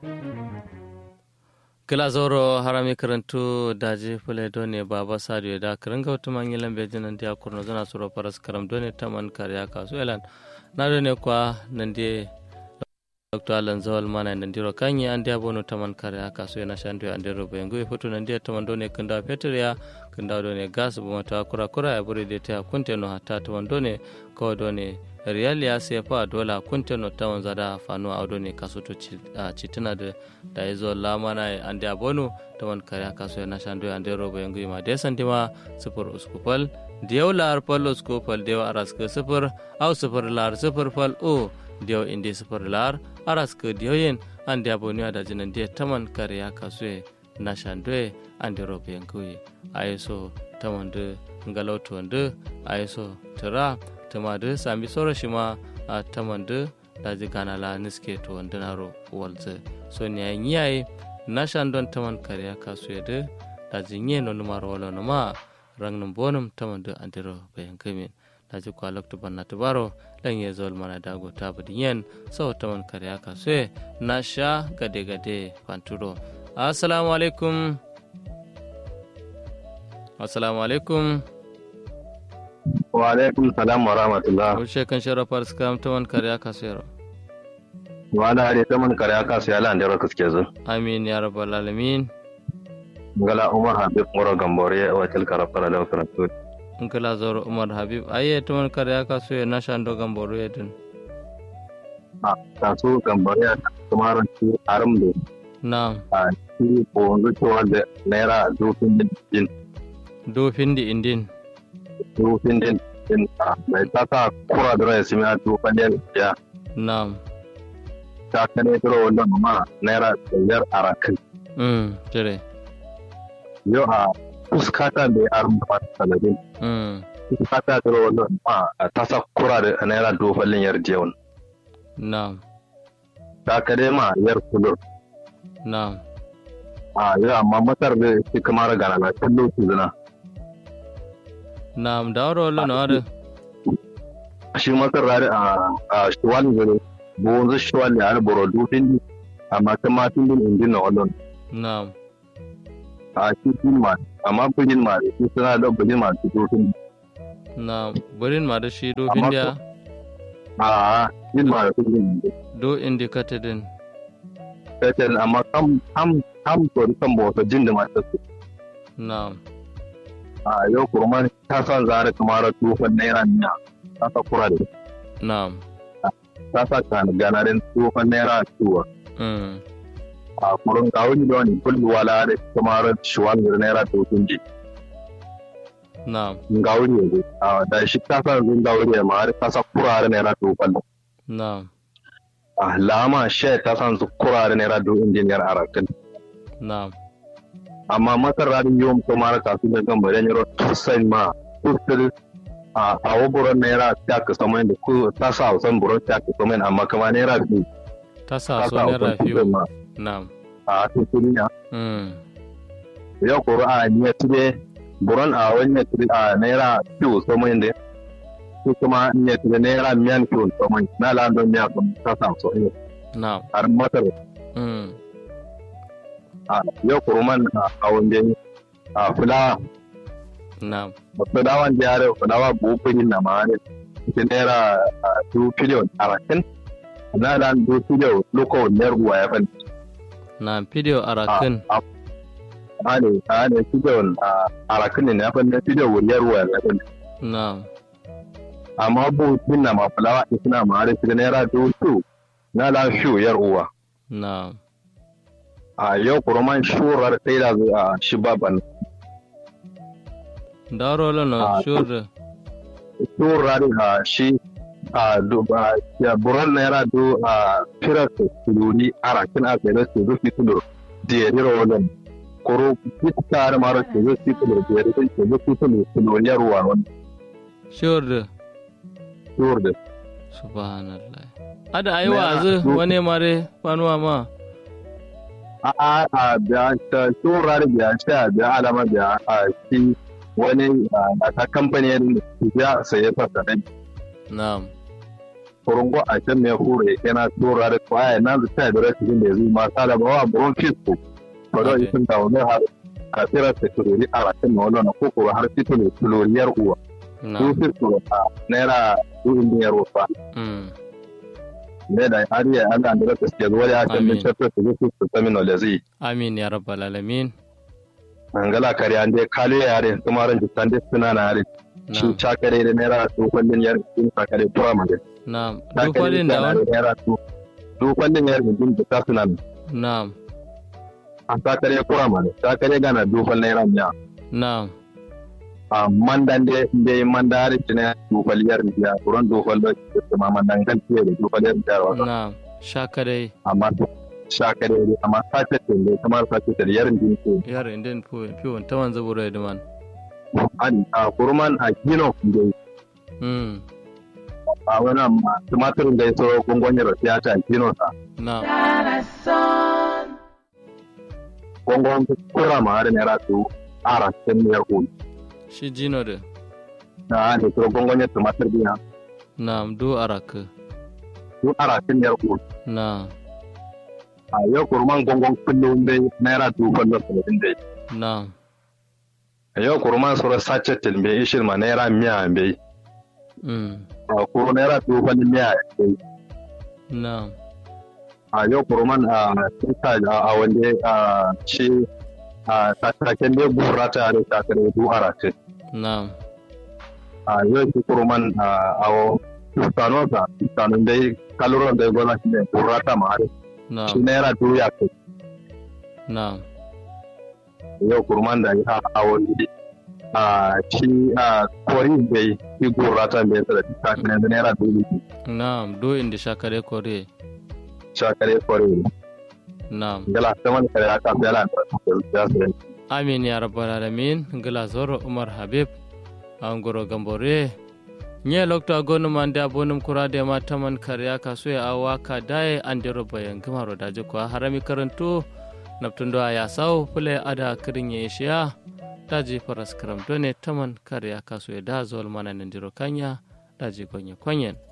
kila zoro harami karantu daji fule done baba sadio da karanga wata manyan lambe jinan dia kurno zana suro paras karam done taman kariya kasu elan na done kwa nande dr alan zawal mana nandiro kanyi an dia bono taman kariya kasu yana shandu an dero bayangu e foto nandia taman done kanda peter ya kanda done gas bumata kura kura ya buri de ta kunte no hata taman done ko done riyal ya sefa dola kunte no tawan zada fano audo ne kaso to citina da da yazo lamana ande abonu tawan kare kaso ya nashando ya ande robo yangu ma de santima sifur uskupal diyaw lar pal uskupal diyaw araska sifur au sifur lar sifur pal o diyaw indi sifur lar araska diyaw yen ande abonu da jinan de taman kare ya kaso ya nashando ya ande robo yangu ayeso taman de ngalautu ande ayeso tara tamadu sami soro shima a tamandu daji gana la niske to wandunaro walze so ni ay nyai nashan don taman kariya kasu yede daji nye no numaro wala no ma rang num bonum tamandu andiro bayan kamin daji kwa lokto banna tubaro lan ye zol mana dago tabadi yen so taman kariya kasu nasha gade gade panturo assalamu alaikum assalamu alaikum wa alaikum salam wa rahmatullah Ushe kan shara fars kam taman kariya kasero. wa da hade ta man kare aka sai Allah da raka suke zo Amin ya rabbal alamin. ngala umar habib mura gambore wa til karafara da karatu In kala zoro Umar Habib aye taman kariya kaso na shando gamboro yedin. a ta so gambore kuma ran ci aram da Na'am. a ci ko wanzu cewa da naira dofin din Dofin di indin. dofin din din a mai ta sa kura da rai simi a dofin din ya Na'am. ta kane turo wannan ma naira biyar a rakan Mm, jere. yau a fuskata da ya aram da fata talabin Mm, fuskata turo wannan ma ta sa kura da naira dofin yar jewan na'am. ta kare ma yar kudur Na'am. a yau amma matar da shi kamar gana na kallo su zina Na'am da waro lo no ade. shi matar rari a a shuwal gare bonzu shuwal ya har boro dufin amma ta matin din indin na wannan Na'am. a shi din ma amma bujin ma shi suna da bujin ma su dufin Na'am. Burin ma da shi dofin dia a din ma da bujin do indicated din. sai amma kam kam kam to kan bota jin da mata su Na'am. a yau kurman ta san zare kamar tufan naira niya ta sa kura da Na'am. ta sa kan ganarin tufan naira tuwa Mm, a kurun kawuni da wani kullu wala da kamar shuwal da naira tufin ji na'am. gauri yanzu a da shi ta sa zun gauri ma har ta sa kurare naira tufan Na'am. a lama she ta san su kurare naira du injiniyar arakin Na'am. amma masar radin yom to mara kasu da kan bare nyoro tusai ma tusai a a woburon naira ta ka saman da ku ta sa san buron ta ka saman amma kama naira du Ta sa ta so sa ne wasan rafiu. tusai ma Na'am. a tusai ya Mm, ya koro a ne tire buron a wani tire a naira tu saman da su kuma ne tire naira miyan tu saman na landon miya kun ta sa so ne na'am. har masar Mm, a ya koro man a wanda a fulawa na'am. fulawan da yare fulawa bukunin na ma ne ita naira a two billion a rakin na da two billion loko ne ruwa ya fan Na'am. Video arakin. a a ne a ne billion a rakin ne ya fan ne billion wuri ruwa ya fan Na'am. amma bukunin na ma fulawa ita na ma ne ita naira two two na da shu yar uwa Na'am. a yau kuruman shurar sai da a shi baban Daro lo no Ah, sure. shurar a shi a du a ya buran naira du a firar su tuluni a rakin a kai da su rufi tudur da ya rira wannan koro ita har mara su rufi tudur da ya rira su rufi tudur tuluni ya ruwa wannan Sure. shurar da Subhanallah. Ada ayi Na- wazu du- wani mare fanuwa ma. a a a da ta shurar da sha da alama da a shi wani a ta kamfani ya saye fasa Na'am. kurungo a can ne hure yana tura da kwaya na da ta da rashin da zai ma sala ba wa buron fisko ba da isin da wani har a tsira ta turori a rakin na wannan ko ko har fito ne turoriyar uwa su fisko a naira su indiyar wafa ne da har ya ana da rasa ke zuwa ya kan bin tafiya su zuwa su terminal da zai amin ya rabbal alamin angala kare an dai kale yare kuma ran jitan dai suna na yare shi chakare da naira su kwallin yar sun chakare tura ma na'am duk kwallin da wani naira su duk kwallin yar din da suna na'am a chakare tura ma chakare gana duk kwallin naira miya na'am a mandan da da mandare tine duk kwallin yar miya kuran duk kwallin da ma mandan kan tiye da duk kwallin yar miya na'am shakare amma shakare amma sace ne kamar sace da yarin din ko yarin din fiwon ta wanzu buru da man an a kurman a gino da a wani tumatirin da ya so gungonin rafiya ta gino sa na gungon kura ma har naira su ara cikin miyar hudu shi jino da na da so gungonin tumatir biya na du araka su ara cikin miyar hudu na a yau kurman gungon kullum dai naira dubu kwallon saba'in dai na a yau kurman sura sace tilbe ishin ma naira miya bai a kuro naira dubu kwallon miya bai na a yau kurman a tuta a wanda a shi a tattaken dai gura ta da takare du arate na a yau shi kurman a awo tustano ta tustanon dai kaluron dai gona shi ne gura ta ma har na shi naira du ya kai na yau kurman da ya a wani a shi a kori bai shi gura ta bai da tattaken da naira du ne na do inda shakare kore shakare kori na gala ta man kare aka fi ala da ya amin ya rabbal alamin gila zoro umar habib an goro gambore nye lokto agonu mande abonum kurade ma taman karya kaso ya awaka daye andero bayan gamaro daje ko harami karanto naptundo aya saw pule ada kirin ye shiya daji faras karam done taman karya kaso ya da zol mana nandiro kanya daji gonye kwanyen